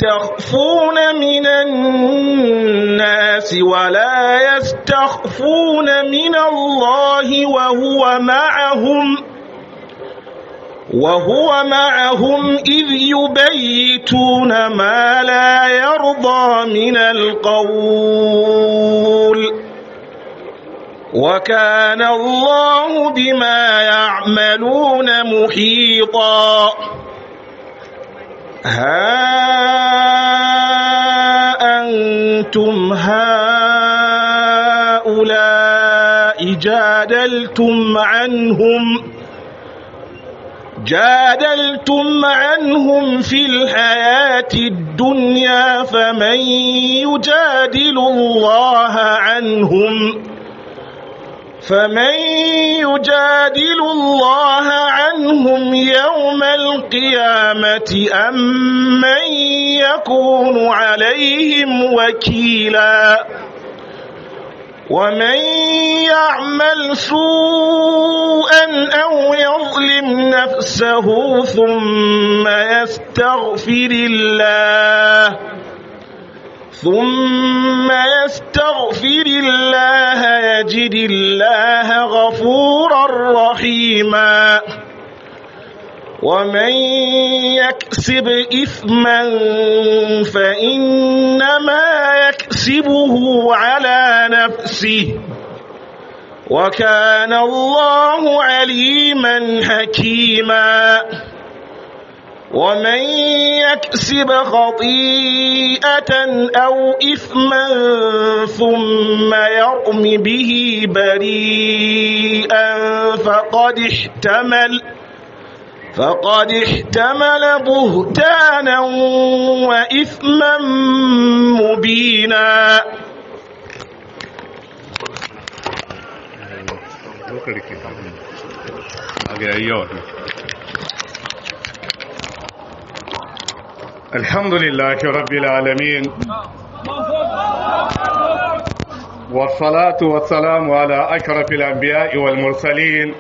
يستخفون من الناس ولا يستخفون من الله وهو معهم وهو معهم إذ يبيتون ما لا يرضى من القول وكان الله بما يعملون محيطا ها أنتم هؤلاء جادلتم عنهم جادلتم عنهم في الحياة الدنيا فمن يجادل الله عنهم فمن يجادل الله عنهم يوم القيامة أم من يكون عليهم وكيلا ومن يعمل سوءا أو يظلم نفسه ثم يستغفر الله ثم يستغفر الله يجد الله غفورا رحيما ومن يكسب إثما فإنما يكسبه على نفسه وكان الله عليما حكيما ومن يكسب خطيئة أو إثما ثم يرم به بريئا فقد احتمل فقد احتمل بهتانا وإثما مبينا الحمد لله رب العالمين والصلاة والسلام على أشرف الأنبياء والمرسلين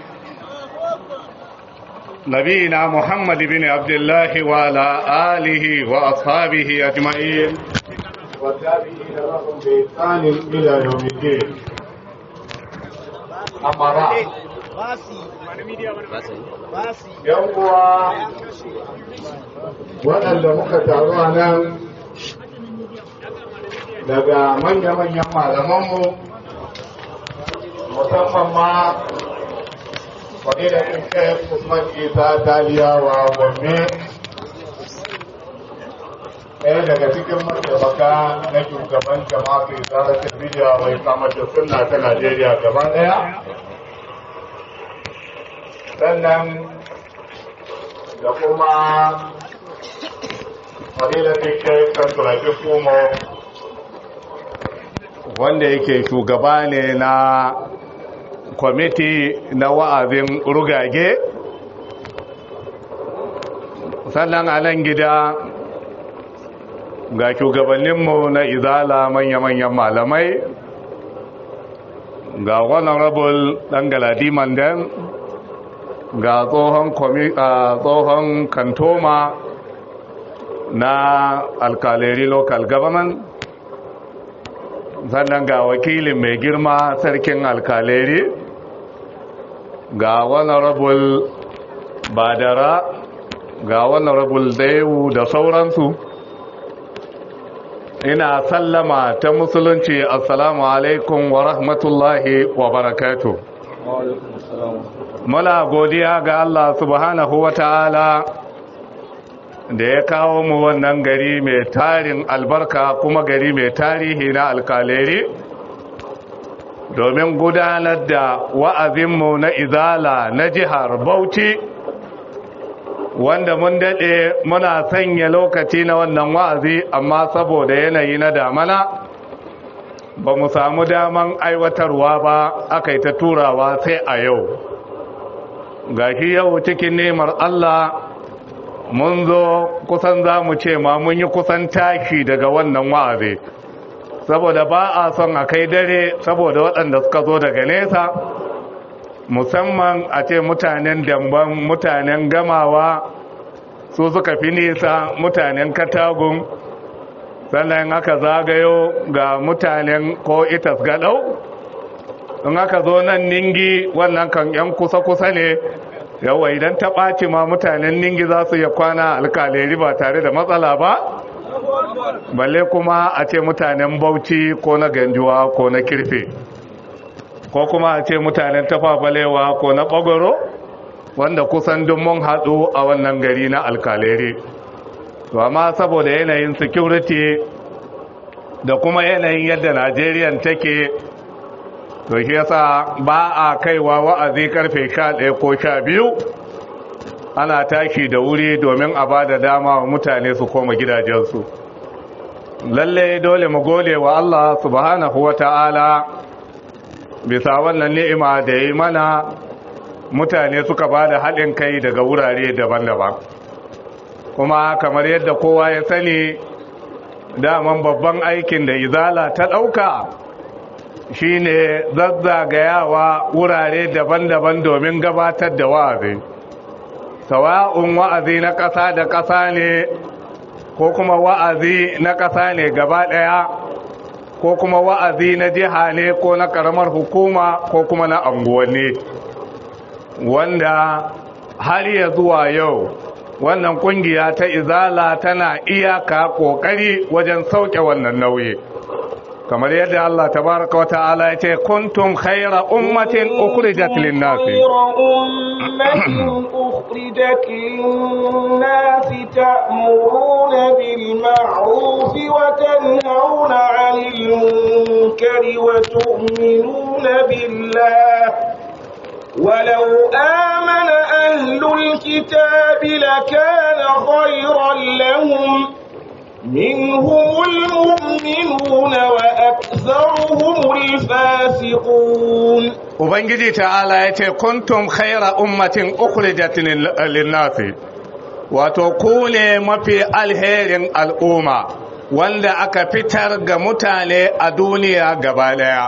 نبينا محمد بن عبد الله وعلى آله وأصحابه أجمعين والتابعين لهم بإحسان إلى يوم الدين أما بعد yan uwa waɗanda muka taru a nan daga manya-manyan malamanmu musamman ma fadilar shek usman isa taliya wa gombe ɗaya daga cikin mataimaka na shugaban jama'a ke tsara bidiyo mai kamar da sunna ta najeriya gaba ɗaya sannan da kuma fadilatin shekar turafi kuma wanda yake shugaba ne na kwamiti na wa'azin rugage sannan a nan gida ga shugabanninmu na izala manya-manyan malamai ga honorable ɗan galadi mandan ga tsohon kantoma na alkaleri local government sannan ga wakilin mai girma sarkin alkaleri ga honorable badara ga honorable daewu da sauransu ina sallama ta musulunci assalamu alaikum wa rahmatullahi wa barakatuh muna godiya ga Allah subhanahu wa ta'ala da ya kawo mu wannan gari mai tarin albarka kuma gari mai tarihi na alkaleri domin gudanar da wa'azinmu na izala na jihar Bauchi wanda mun daɗe muna sanya lokaci na wannan wa'azi amma saboda yanayi na damana ba mu samu daman aiwatarwa ba aka yi ta turawa sai a yau gashi yau cikin nemar Allah mun zo kusan za mu ce ma mun yi kusan tashi daga wannan wa'azi saboda ba a son a kai dare saboda waɗanda suka zo daga nesa musamman a ce mutanen damban mutanen gamawa su suka fi nisa mutanen katagun sannan aka zagayo ga mutanen ko itas gadau in aka zo nan ningi wannan kan yan kusa-kusa ne yawa idan ta ɓaci ma mutanen ningi za su iya kwana alkaleri ba tare da matsala ba balle kuma a ce mutanen bauchi ko na ganjuwa ko na kirfe ko kuma a ce mutanen tafafalewa ko na ɓagoro wanda kusan mun haɗu a wannan gari na alkaleri to amma saboda yanayin security da kuma yanayin yadda najeriya take to shi yasa ba a kaiwa wa'azi karfe 11 ko 12 ana tashi da wuri domin a ba da dama wa mutane su koma gidajensu lalle dole mu gode wa Allah subhanahu wa ta'ala bisa wannan ni'ima da yi mana mutane suka ba da haɗin kai daga wurare daban-daban kuma kamar yadda kowa ya sani daman babban aikin da izala ta ɗauka shine zazzagayawa wurare daban-daban domin gabatar da wa'azi sawa'un wa'azi na ƙasa da ƙasa ne ko kuma wa'azi na ƙasa ne gaba ɗaya ko kuma wa'azi na jiha ne ko na ƙaramar hukuma ko kuma na anguwanni wanda har ya zuwa yau wannan kungiya ta izala tana iyaka kokari wajen sauke wannan nauyi kamar yadda Allah tabaraka wa ta'ala ya ce kuntum khayra ummatin ukhrijat lin-nasi أخرجت للناس تأمرون بالمعروف وتنهون عن المنكر وتؤمنون بالله ولو آمن أهل الكتاب لكان خيرا لهم منهم المؤمنون وأكثرهم الفاسقون Ubangiji ta'ala ya ce, Kuntum khaira ummatin ukhrijat linnasi wato ku ne mafi alherin al'umma wanda aka fitar ga mutane a duniya gaba daya.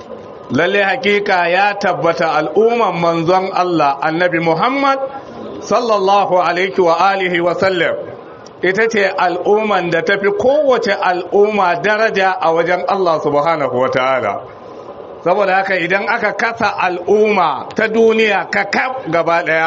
lalle hakika ya tabbata al'umman manzon Allah annabi Muhammad sallallahu alaihi wa alihi wa sallam ita ce al'umman da tafi kowace al'umma daraja a wajen Allah subhanahu wa ta'ala saboda haka idan aka kasa al'umma ta duniya kakaf gaba daya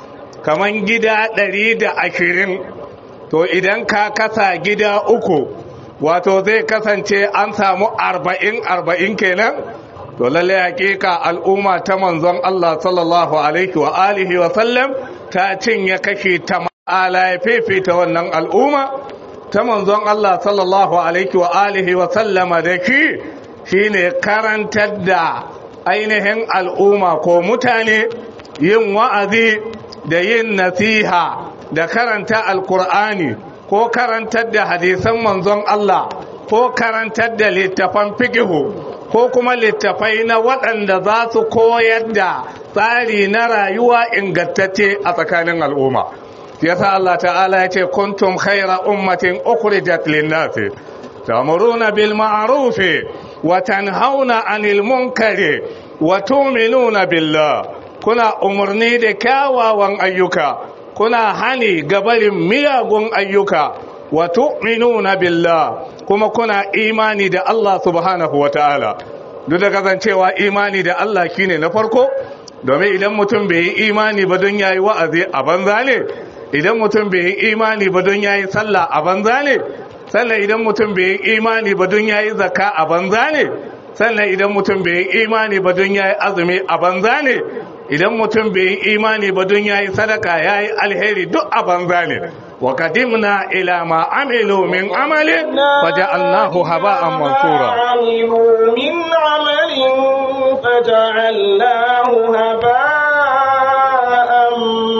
kaman gida ɗari da ashirin to idan ka kasa gida uku wato zai kasance an samu arba'in arba'in kenan to lalle hakika al'umma ta manzon Allah sallallahu alaihi wa alihi wa sallam ta cinye kashi ta ma'ala ya fifita wannan al'umma ta manzon Allah sallallahu alaihi wa alihi wa sallama da shi shine karantar da ainihin al'umma ko mutane yin wa'azi da yin nasiha da karanta alkur'ani ko karantar da hadisan manzon Allah ko karantar da littafan fikihu ko kuma littafai na waɗanda za su koyar da tsari na rayuwa ingantacce a tsakanin al'umma yasa Allah ta'ala ya ce kuntum khaira ummatin ukhrijat lin-nasi ta'muruna bil ma'ruf wa tanhauna 'anil munkari wa tu'minuna billah kuna umarni da kyawawan ayyuka kuna hani gabarin miyagun ayyuka wa tu'minuna billah kuma kuna imani da Allah subhanahu wa ta'ala duk da kasancewa imani da Allah shine na farko domin idan mutum bai yi imani ba don yayi wa'azi a banza ne idan mutum bai yi imani ba don yayi sallah a banza ne sannan idan mutum bai yi imani ba don yayi zakka a banza ne sannan idan mutum bai yi imani ba don yayi azumi a banza ne idan mutum bai yi imani ba don yayi sadaka yayi alheri duk a banza ne wa qadimna ila ma amilu min amalin faja'alnahu haba'an mansura min amalin faja'alnahu haba'an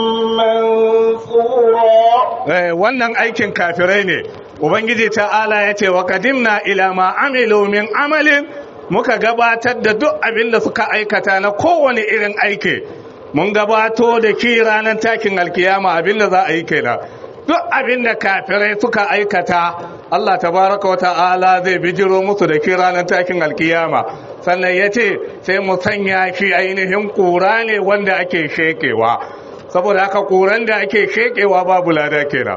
mansura wannan aikin kafirai ne ubangiji ta'ala ya ce wa qadimna ila ma amilu min amalin muka gabatar da duk abin da suka aikata na kowane irin aiki mun gabato da ki ranar takin alkiyama abin da za a yi kenan duk abin da kafirai suka aikata Allah tabaraka wa ta'ala zai bijiro musu da ki ranar takin alkiyama sannan ya ce sai mu sanya shi ainihin kura ne wanda ake shekewa saboda haka kuran da ake shekewa babu lada kenan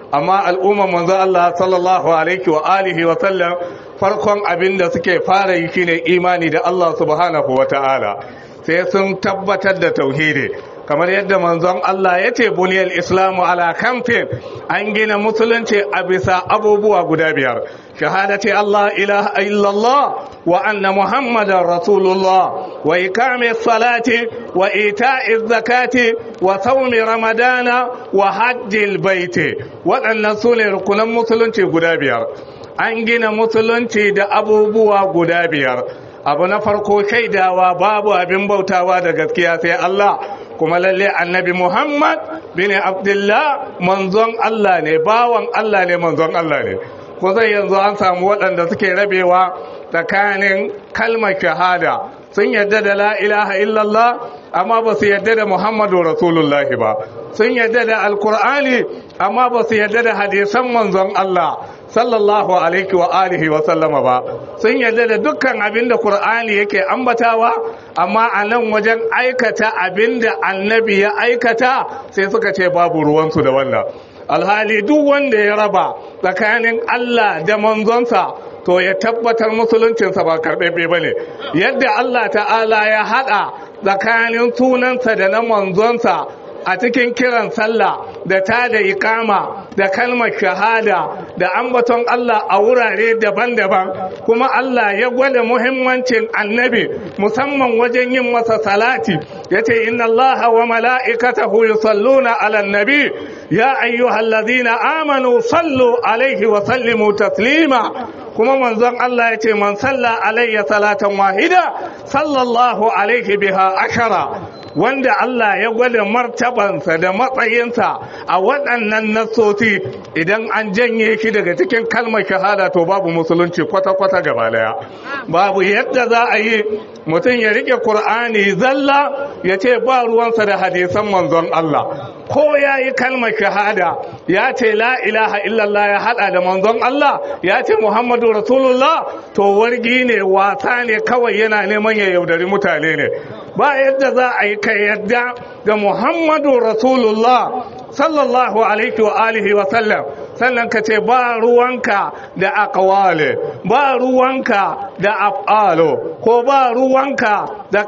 amma al'umman manzo Allah sallallahu alaihi wa alihi wa sallam farkon abin da suke fara yi shine imani da Allah subhanahu wa ta'ala sai sun tabbatar da tauhidi kamar yadda manzon Allah ya ce buniyar islamu ala kamfin an gina musulunci a bisa abubuwa guda biyar shahadati Allah ilaha illallah wa anna muhammadan rasulullah wa ikami salati wa ita'i zakati wa saumi ramadana wa hajjil baiti waɗannan su ne rukunan musulunci guda biyar an gina musulunci da abubuwa guda biyar abu na farko shaidawa babu abin bautawa da gaskiya sai Allah kuma lalle annabi Muhammad bin Abdullah manzon Allah ne bawan Allah ne manzon Allah ne ko zai yanzu an samu waɗanda suke rabewa tsakanin kalmar shahada sun yadda da la ilaha illallah amma ba su yadda da Muhammadu Rasulullahi ba sun yadda da alkur'ani amma ba su yadda da hadisan manzon Allah sallallahu alaihi wa alihi wa sallama ba sun yarda da dukkan abin da qur'ani yake ambatawa amma a nan wajen aikata abin da annabi ya aikata sai suka ce babu ruwansu da wannan alhali duk wanda ya raba tsakanin Allah da manzonsa to ya tabbatar musuluncinsa ba karɓaɓɓe ba ne yadda Allah ta'ala ya haɗa tsakanin sunansa da na manzonsa a cikin kiran sallah da ta da ikama da kalmar shahada da ambaton Allah a wurare daban-daban kuma Allah ya gwada muhimmancin annabi musamman wajen yin masa salati ya ce inna Allah wa mala'ikatahu yusalluna ala nabi ya ayyuhallazina amanu sallu alaihi wa sallimu taslima kuma manzon Allah ya ce man salla alayya salatan wahida sallallahu alaihi biha ashara wanda Allah ya gwada martabansa da matsayinsa a waɗannan nasosi idan an janye shi daga cikin kalmar shahada to babu musulunci kwata-kwata gaba daya babu yadda za a yi mutum ya rike Kur'ani zalla ya ce ba ruwansa da hadisan manzon Allah ko ya yi kalmar shahada ya ce la ilaha illallah ya hada da manzon Allah ya ce Muhammadu Rasulullah to wargi ne wasa ne kawai yana neman ya yaudari mutane ne ba yadda za a yi ka yadda da Muhammadu Rasulullah sallallahu alaihi wa alihi wa sallam sannan ka ce ba ruwanka da aqwale ba ruwanka da af'alo ko ba ruwanka da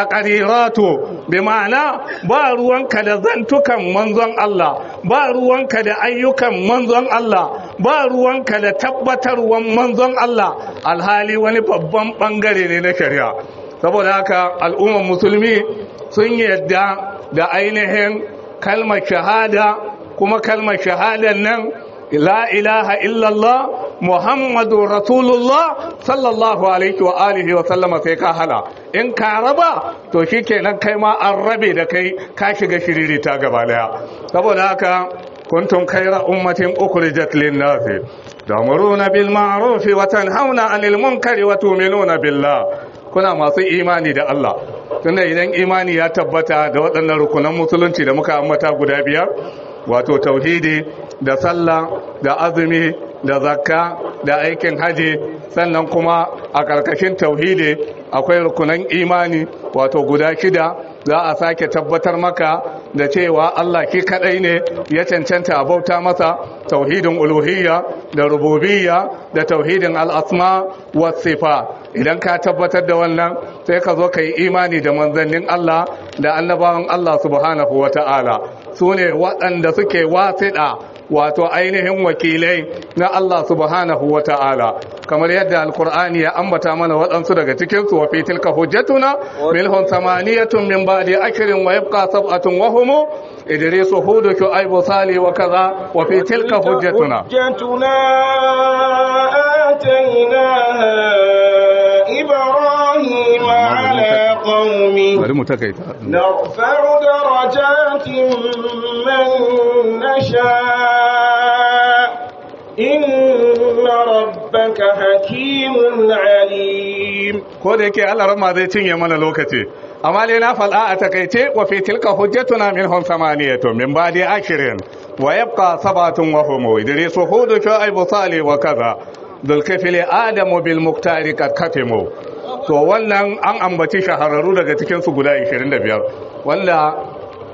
taqariratu bi ma'ana ba ruwanka da zantukan manzon Allah ba ruwanka da ayyukan manzon Allah ba ruwanka da tabbatarwan manzon Allah alhali wani babban bangare ne na shari'a saboda haka al'ummar musulmi sun yadda da ainihin kalmar shahada kuma kalmar shahadar nan la ilaha illallah muhammadu rasulullah sallallahu alaihi wa alihi wa sallama sai ka hala in ka raba to shikenan kai ma an rabe da kai ka shiga shiriri ta gaba daya saboda haka kuntum khayra ummatin ukhrijat lin-nas ta'muruna bil ma'ruf wa tanhauna 'anil munkari wa tu'minuna billah kuna masu imani da Allah tunda idan imani ya tabbata da waɗannan rukunan musulunci da muka ambata guda biyar wato tauhidi da sallah da azumi da zakka da aikin haji sannan kuma a ƙarƙashin tauhidi akwai rukunan imani wato guda shida za a sake tabbatar maka da cewa Allah shi kadai ne ya cancanta a bauta masa tauhidin uluhiyya da rububiyya da tauhidin al'asma wa sifa idan ka tabbatar da wannan sai ka zo ka yi imani da manzannin Allah da annabawan Allah subhanahu wa ta'ala su ne waɗanda suke wasiɗa wato ainihin wakilai na Allah subhanahu wa ta'ala kamar yadda alkur'ani ya ambata mana waɗansu daga cikinsu wa fi tilka hujjatuna milhun samaniyatun min ba'di akrin wa yabqa sab'atun wa hum idris hud shu'aib salih wa kaza wa fi tilka hujjatuna hujjatuna atainaha ibrahim ala qaumi bari mu takaita نرفع درجات من نشاء إن ربك حكيم عليم ko da yake Allah rama zai cinye mana lokaci amma dai na fal'a a takaice wa fi tilka hujjatuna minhum samaniyatu min ba'di akhirin wa yabqa sabatun wa hum idris hud shu'aib salih wa kaza dul kafili adamu bil muktari kad katimu to wannan an ambaci shahararru daga cikin su guda 25 wanda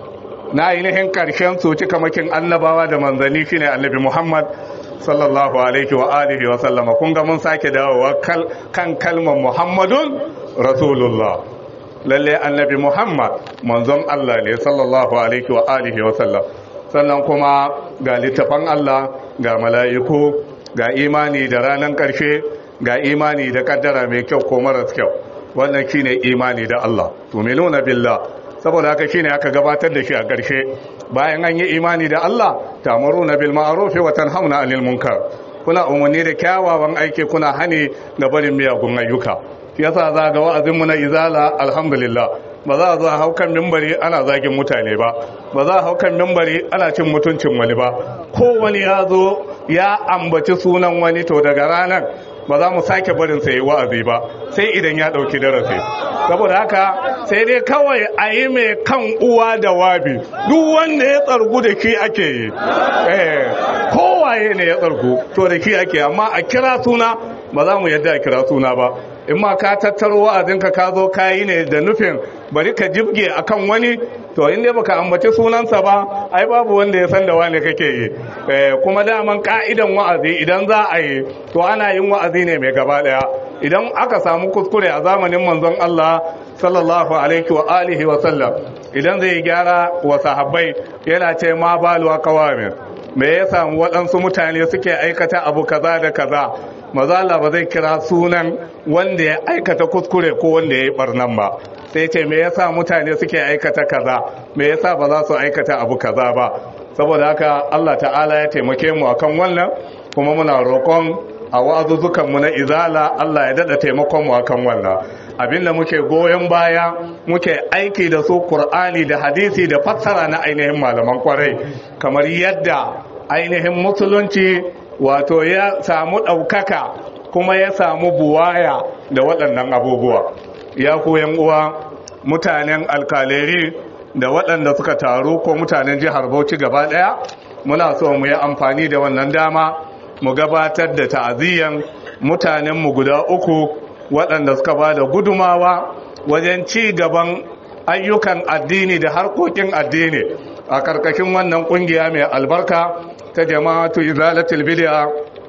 na ainihin karshen su cika makin annabawa da manzanni shine annabi Muhammad sallallahu alaihi wa alihi wa sallama kun ga mun sake dawowa kan kalmar Muhammadun Rasulullah lalle annabi Muhammad manzon Allah ne sallallahu alaihi wa alihi wa sallam sannan kuma ga littafan Allah ga mala'iku ga imani da ranar ƙarshe ga imani da kaddara mai kyau ko maras kyau wannan shine imani da Allah tu'minuna billah saboda haka shine aka gabatar da shi a ƙarshe bayan an yi imani da Allah ta'muruna bil ma'ruf wa tanhauna 'anil munkar kuna umarni da kyawawan aiki kuna hani da barin miyagun ayyuka yasa za ga wa'azin mu na izala alhamdulillah ba za a zo hau kan mimbari ana zagin mutane ba ba za a hau kan mimbari ana cin mutuncin wani ba ko wani ya zo ya ambaci sunan wani to daga ranar ba za mu sake barin sai wa'azi ba sai idan ya dauki darasi saboda haka sai dai kawai a yi mai kan uwa da wabi duk wanda ya tsargu da ki ake yi eh kowaye ne ya tsargu to da ki ake amma a kira suna ba za mu yadda a kira suna ba in ma ka tattaro wa'azinka ka zo ka yi ne da nufin bari ka jibge akan wani to in dai baka ambaci sunansa ba ai babu wanda ya san da wani kake yi kuma daman ka'idan wa'azi idan za a yi to ana yin wa'azi ne mai gaba daya idan aka samu kuskure a zamanin manzon Allah sallallahu alaihi wa alihi wa sallam idan zai gyara wa sahabbai yana ce ma balu kawamin me ya samu waɗansu mutane suke aikata abu kaza da kaza mazala ba zai kira sunan wanda ya aikata kuskure ko wanda ya yi barnan ba sai ce me yasa mutane suke aikata kaza me yasa ba za su aikata abu kaza ba saboda haka Allah ta'ala ya taimake mu akan wannan kuma muna roƙon a wa'azuzzukan mu na izala Allah ya dada taimakon mu akan wannan abinda muke goyon baya muke aiki da su Qur'ani da hadisi da fassara na ainihin malaman kwarai kamar yadda ainihin musulunci wato ya samu ɗaukaka kuma ya samu buwaya da waɗannan abubuwa ya koyan uwa mutanen alkaleri da waɗanda suka taru ko mutanen jihar bauchi gaba ɗaya muna so mu yi amfani da wannan dama mu gabatar da ta'aziyyan mutanenmu guda uku waɗanda suka ba da gudumawa wajen ci gaban ayyukan addini da harkokin addini a karkashin wannan ƙungiya mai albarka ta jama'atu izalatul bid'a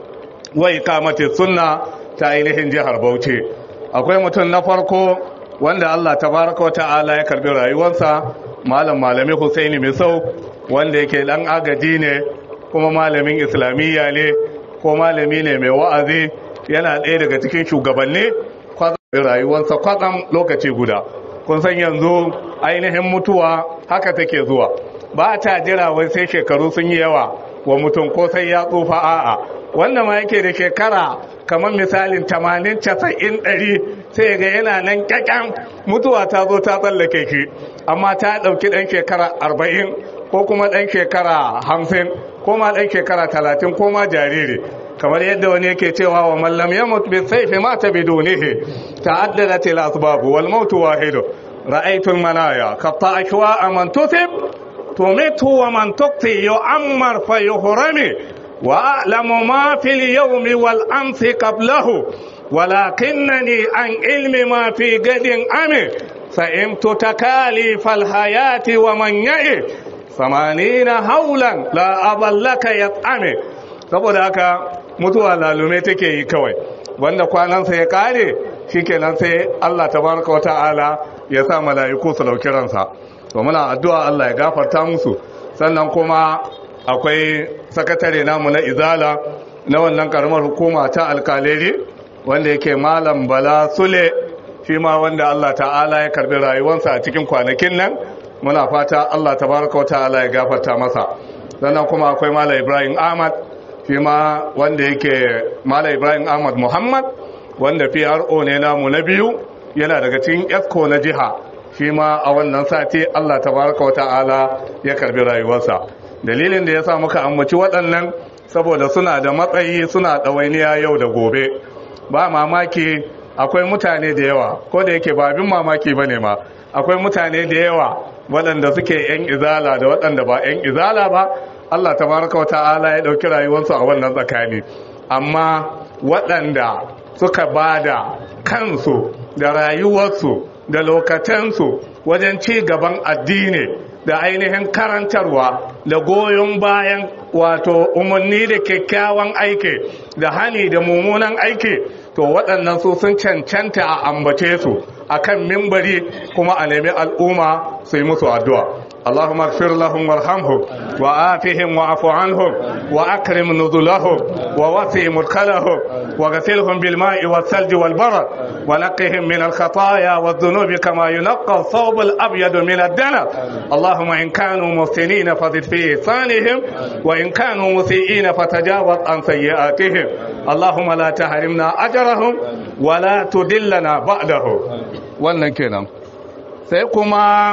wa iqamati sunna ta ainihin jihar Bauchi akwai mutum na farko wanda Allah tabaraka wa ta'ala ya karbi rayuwarsa malam malami Husaini Misau wanda yake dan agaji ne kuma malamin islamiyya ne ko malami ne mai wa'azi yana ɗaya daga cikin shugabanni rayuwarsa kwatsam lokaci guda kun san yanzu ainihin mutuwa haka take zuwa ba ta jira wai sai shekaru sun yi yawa wa mutum ko sai ya tsufa a'a wanda ma yake da shekara kamar misalin 80 90 100 sai ga yana nan kyakkyan mutuwa ta zo ta tsallake shi amma ta ɗauki ɗan shekara 40 ko kuma ɗan shekara 50 ko ma ɗan shekara 30 ko ma jariri kamar yadda wani yake cewa wa mallam ya mutu bi saifi mata bidunihi ta'addadat al asbab wal maut wahid ra'aytu al manaya qatta ashwa man tusib tumitu wa man tuqti yu'ammar fa yuhrami wa a'lamu ma fil yawmi wal amsi qablahu ولكنني عن علم ما في قد أمي فإمت تكاليف الحياة ومن يئ ثمانين هولا لا أبا لك يطعمي saboda haka mutuwa lalume take yi kawai wanda kwanansa ya kare shikenan sai Allah tabaraka wata'ala ya sa mala'iku su dauki ransa to muna addu'a Allah ya gafarta musu sannan kuma akwai sakatare namu na izala na wannan karamar hukuma ta alkaleri wanda yake malam bala sule shi ma wanda Allah ta'ala ya karbi rayuwarsa a cikin kwanakin nan muna fata Allah tabaraka wata'ala ya gafarta masa sannan kuma akwai malam ibrahim ahmad shi ma wanda yake Malam Ibrahim Ahmad Muhammad wanda PRO ne namu na biyu yana daga cikin ESCO na jiha shi ma a wannan sati Allah tabaraka wa ta'ala ya karbi rayuwarsa dalilin da ya sa muka ambaci waɗannan saboda suna da matsayi suna ɗawainiya yau da gobe ba mamaki akwai mutane da yawa ko da yake ba abin mamaki ba ne ma akwai mutane da yawa waɗanda suke 'yan izala da waɗanda ba 'yan izala ba Allah tabaraka wa ta'ala ya ɗauki rayuwarsu a wannan tsakani amma waɗanda suka ba da kansu da rayuwarsu da lokacensu wajen ci gaban addini da ainihin karantarwa da goyon bayan wato umarni da kyakkyawan aiki da hani da mummunan aiki to waɗannan su sun cancanta a ambace su akan mimbari kuma a nemi al'umma su yi musu addu'a اللهم اغفر لهم وارحمهم وآفهم واعف عنهم وأكرم نزلهم ووسع مدخلهم وغسلهم بالماء والثلج والبرد ونقهم من الخطايا والذنوب كما ينقى الثوب الأبيض من الدنس اللهم إن كانوا محسنين فزد في إحسانهم وإن كانوا مسيئين فتجاوز عن سيئاتهم اللهم لا تحرمنا أجرهم ولا تدلنا بعدهم wannan kenan sai kuma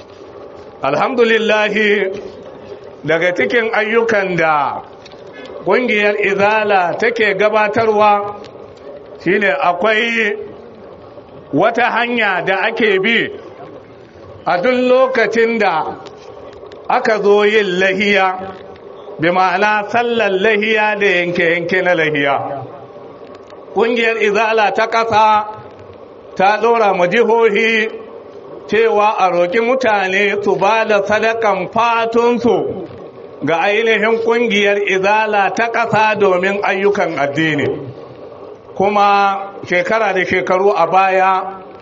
alhamdulillahi daga cikin ayyukan da ƙungiyar izala take gabatarwa shine akwai wata hanya da ake bi a duk lokacin da aka zo yin lahiya bi ma'ana sallar lahiya da yanke-yanke na lahiya ƙungiyar izala ta ƙasa ta ɗora ma jihohi cewa a roƙi mutane su ba da sadakan fatunsu ga ainihin ƙungiyar izala ta ƙasa domin ayyukan addini kuma shekara da shekaru a baya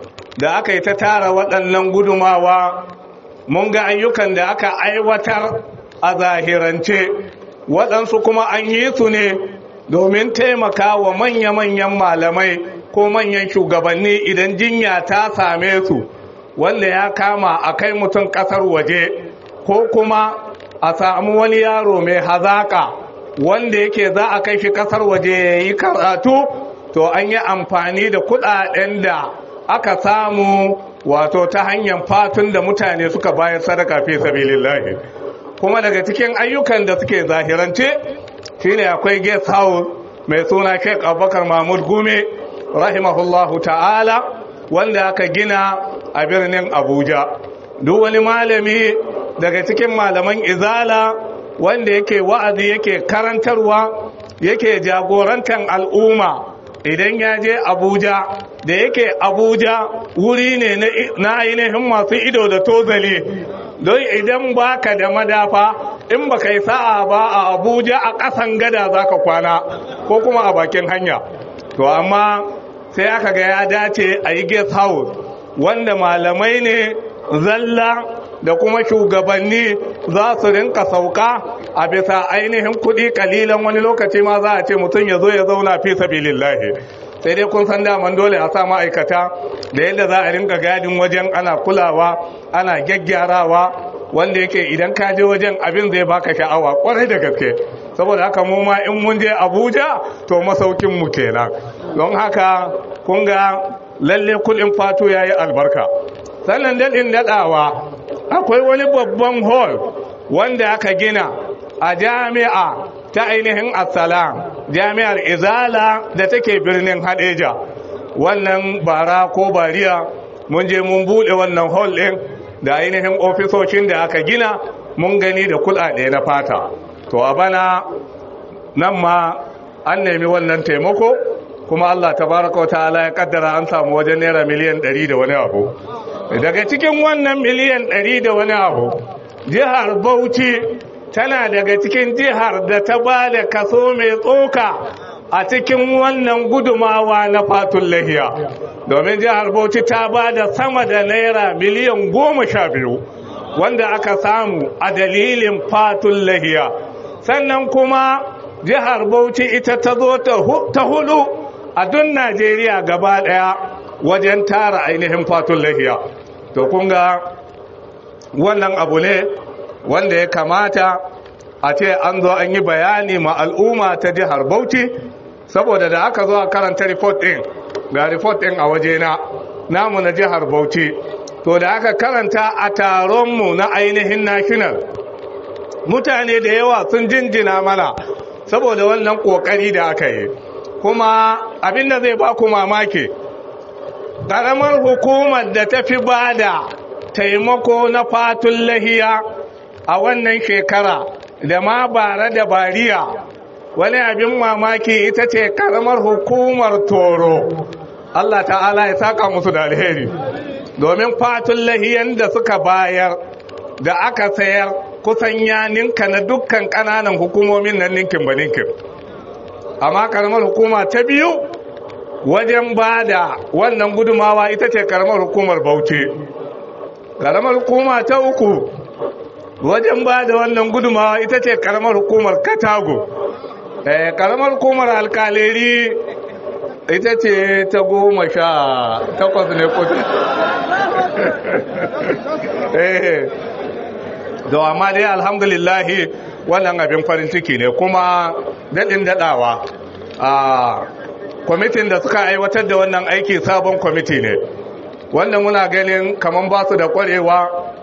da aka yi ta tara waɗannan gudumawa mun ga ayyukan da aka aiwatar a zahirance waɗansu kuma an yi su ne domin taimaka wa manya-manyan malamai ko manyan shugabanni idan jinya ta same su wanda ya kama a kai mutum ƙasar waje ko kuma a samu wani yaro mai hazaka wanda yake za a kai shi ƙasar waje ya yi karatu to an yi amfani da kuɗaɗen da aka samu wato ta hanyar fatun da mutane suka bayar sadaka fi sabilillahi kuma daga cikin ayyukan da suke zahirance shine akwai guest house mai suna Sheikh Abubakar Mahmud Gume rahimahullahu ta'ala wanda aka gina a birnin Abuja duk wani malami daga cikin malaman izala wanda yake wa'azi yake karantarwa yake jagorantar al'umma idan ya je Abuja da yake Abuja wuri ne na ainihin masu ido da tozali don idan baka da madafa in baka yi sa'a ba a Abuja a ƙasan gada zaka kwana ko kuma a bakin hanya to amma sai aka ga ya dace a yi guest house wanda malamai ne zalla da kuma shugabanni za su rinka sauka a bisa ainihin kuɗi kalilan wani lokaci ma za a ce mutum ya zo ya zauna fi sabilillahi sai dai kun san daman dole a sa ma'aikata da yadda za a rinka gadin wajen ana kulawa ana gyaggyarawa wanda yake idan ka je wajen abin zai baka sha'awa kwarai da gaske saboda haka mu ma in mun je Abuja to masaukin mu kenan don haka kun ga lalle kuɗin fatu yayi albarka sannan daɗin daɗawa akwai wani babban hall wanda aka gina a jami'a ta ainihin assalam jami'ar izala da take birnin hadeja wannan bara ko bariya mun je mun buɗe wannan hall ɗin da ainihin ofisoshin da aka gina mun gani da kuɗaɗe na fata to a bana nan ma an nemi wannan taimako kuma Allah tabaraka wa ta'ala ya kaddara an samu wajen naira miliyan 100 da wani abu daga cikin wannan miliyan 100 da wani abu jihar Bauchi tana daga cikin jihar da ta ba da kaso mai tsoka a cikin wannan gudumawa na fatun lahiya domin jihar Bauchi ta ba da sama da naira miliyan goma sha biyu wanda aka samu a dalilin fatun lahiya sannan kuma jihar Bauchi ita ta zo ta hudu a duk Najeriya gaba daya wajen tara ainihin fatun lahiya to kun ga wannan abu ne wanda ya kamata a ce an zo an yi bayani ma al'umma ta jihar Bauchi saboda da aka zo a karanta report din ga report din a wajena namu na jihar Bauchi to da aka karanta a taronmu na ainihin national mutane da yawa sun jinjina mana saboda wannan kokari da aka yi kuma abinda zai ba ku mamaki ƙaramar hukumar da ta fi ba da taimako na fatun lahiya a wannan shekara da ma bara da bariya wani abin mamaki ita ce ƙaramar hukumar toro Allah ta'ala ya saka musu da alheri domin fatun lahiyan da suka bayar da aka sayar kusan ya ninka na dukkan ƙananan hukumomin nan ninkin ba ninkin amma karamar hukuma ta biyu wajen ba da wannan gudumawa ita ce karamar hukumar bauchi karamar hukuma ta uku wajen ba da wannan gudumawa ita ce karamar hukumar katago karamar hukumar alkaleri ita ce ta goma sha takwas ne kudu da amma dai alhamdulillahi wannan abin farin ciki ne kuma daɗin daɗawa a kwamitin da suka aiwatar da wannan aiki sabon kwamiti ne wanda muna ganin kamar ba su da ƙwarewa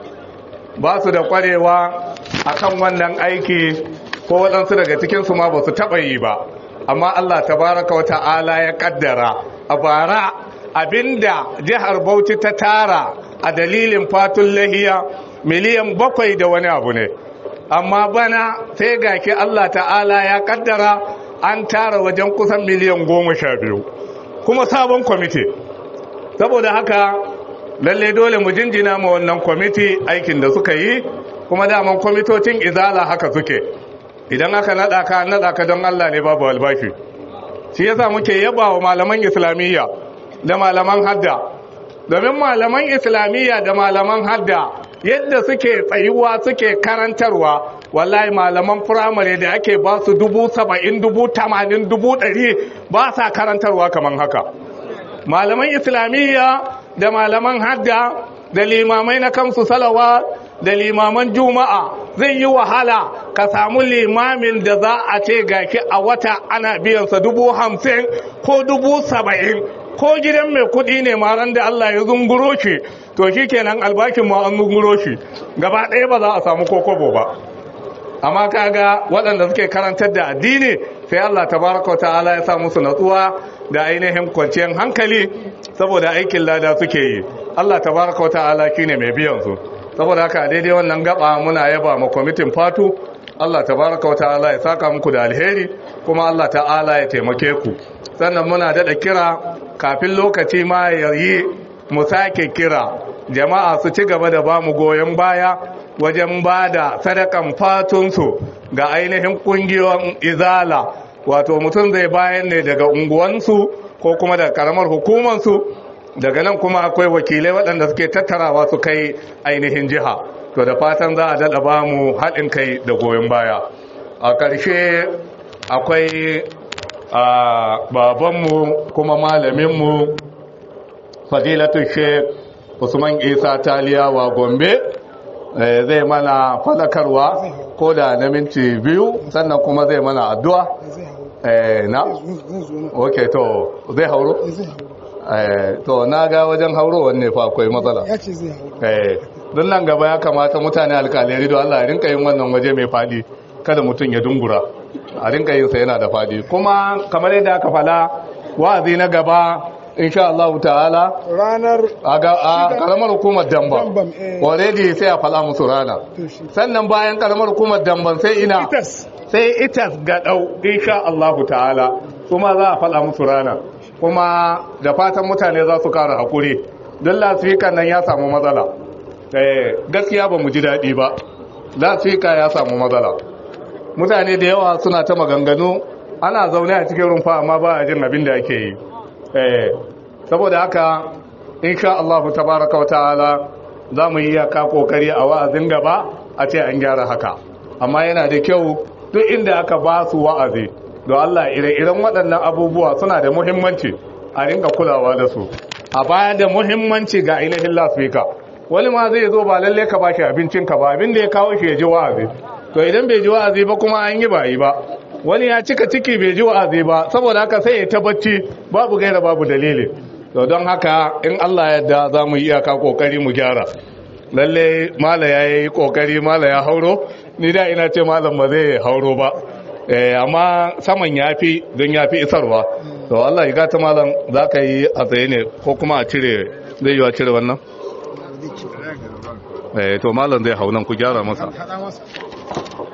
ba su da ƙwarewa a kan wannan aiki ko waɗansu daga cikinsu ma ba su taɓa yi ba amma allah tabaraka wa ta'ala ya ƙaddara a bara abinda jihar bauchi ta tara a dalilin fatun lahiya miliyan bakwai da wani abu ne amma bana sai gaki Allah ta'ala ya kaddara an tara wajen kusan miliyan goma sha biyu kuma sabon kwamiti saboda haka lalle dole mu jinjina ma wannan kwamiti aikin da suka yi kuma daman kwamitocin izala haka suke idan aka naɗa ka naɗa ka don Allah ne babu albashi shi yasa muke yaba wa malaman islamiyya da malaman hadda domin malaman islamiyya da malaman hadda yadda suke tsayuwa suke karantarwa wallahi malaman firamare da ake ba su dubu saba'in dubu tamanin dubu ɗari ba sa karantarwa kamar haka malaman islamiyya da malaman hadda da limamai na kamsu salawa da limaman juma'a zai yi wahala ka samu limamin da za a ce gaki a wata ana biyansa dubu hamsin ko dubu saba'in ko gidan mai kudi ne maran da Allah ya zunguro shi to shi kenan albakin ma an zunguro shi gaba ɗaya ba za a samu kokobo ba amma kaga waɗanda suke karantar da addini sai Allah tabaraka ta'ala ya sa musu natsuwa da ainihin kwanciyar hankali saboda aikin lada suke yi Allah tabaraka ta'ala shine mai biyan su saboda haka daidai wannan gaba muna yaba ma kwamitin fatu Allah tabaraka ta'ala ya saka muku da alheri kuma Allah ta'ala ya taimake ku sannan muna daɗa kira kafin lokaci ma ya yi mu sake kira jama'a su ci gaba da ba mu goyon baya wajen ba da sadakan fatunsu ga ainihin kungiyoyin izala wato mutum zai bayan ne daga unguwansu ko kuma daga karamar hukumansu daga nan kuma akwai wakilai waɗanda suke tattarawa su kai ainihin jiha to da fatan za a daɗa ba mu haɗin kai da goyon baya a ƙarshe akwai a babanmu kuma malaminmu fadilatun sheik usman isa taliyawa gombe zai mana fadakarwa ko da na minti biyu sannan kuma zai mana addu'a na? ok to zai hauro? to na ga wajen hauro wanne fa akwai matsala ya ce zai hauro don nan gaba ya kamata mutane alkalari don allah rinka yin wannan waje mai fadi kada mutum ya dungura a rinka yin sa yana da fadi kuma kamar yadda aka fala wa'azi na gaba insha Allah ta'ala ranar a ga a karamar hukumar Damban Dambam, eh. already sai a fala musu rana to shi sannan bayan karamar hukumar Damban sai ina itas sai itas ga dau insha Allah ta'ala kuma za a fala musu rana kuma da fatan mutane za su kara hakuri don lasfikan nan ya samu matsala eh gaskiya ba mu ji daɗi ba lasfika ya samu matsala mutane da yawa suna ta maganganu ana zaune a cikin rumfa amma ba a jin abin da ake yi eh saboda haka insha Allah tabaraka wa ta'ala za mu yi yaka kokari a wa'azin gaba a ce an gyara haka amma yana da kyau duk inda aka ba su wa'azi don Allah ire-iren waɗannan abubuwa suna da muhimmanci a ringa kulawa da su a baya da muhimmanci ga ainihin lasfika wani ma zai zo ba lalle ka bashi abincin ka ba abin da ya kawo shi ya ji wa'azi to idan bai ji wa'azi ba kuma an yi ba yi ba wani ya cika ciki bai ji wa'azi ba saboda haka sai ya ta bacci babu gaira babu dalili to don haka in Allah ya yarda za mu yi iyaka kokari mu gyara lalle mala ya yi kokari mala ya hauro ni da ina ce malam ba zai hauro ba eh amma saman yafi don yafi isarwa to Allah ya gata malam za ka yi a tsaye ne ko kuma a cire zai yi a cire wannan eh to malam zai hau nan ku gyara masa haɗa masa